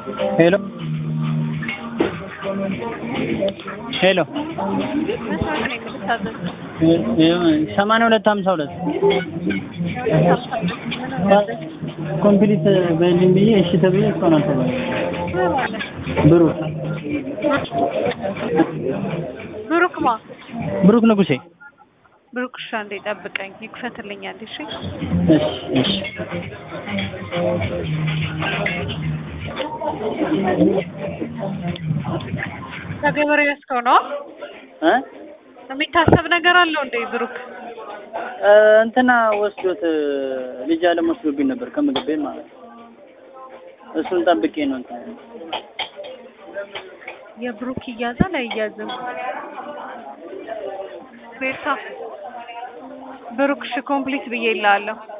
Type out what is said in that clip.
ሄሎ ሄሎ ሰማንያ ሁለት ሀምሳ ሁለት ኮምፕሊት በልኝ ብዬ እሺ ተብዬ እስካሁን አልተባለም። ብሩክ ብሩክ ማ ብሩክ ንጉሴ። ብሩክ እሺ፣ አንዴ ጠብቀኝ፣ ይክፈትልኝ አንዴ። እሺ እሺ እሺ ከገበሬው ያስከው ነው እ የሚታሰብ ነገር አለው እንዴ ብሩክ? እንትና ወስዶት ልጅ አለም ወስዶብኝ ነበር ከምግብ ቤት ማለት ነው። እሱን ጠብቄ ነው እንትን የብሩክ ይያዛል አይያዝም? ቤታ ብሩክ እሺ ኮምፕሊት ብዬ እልሃለሁ።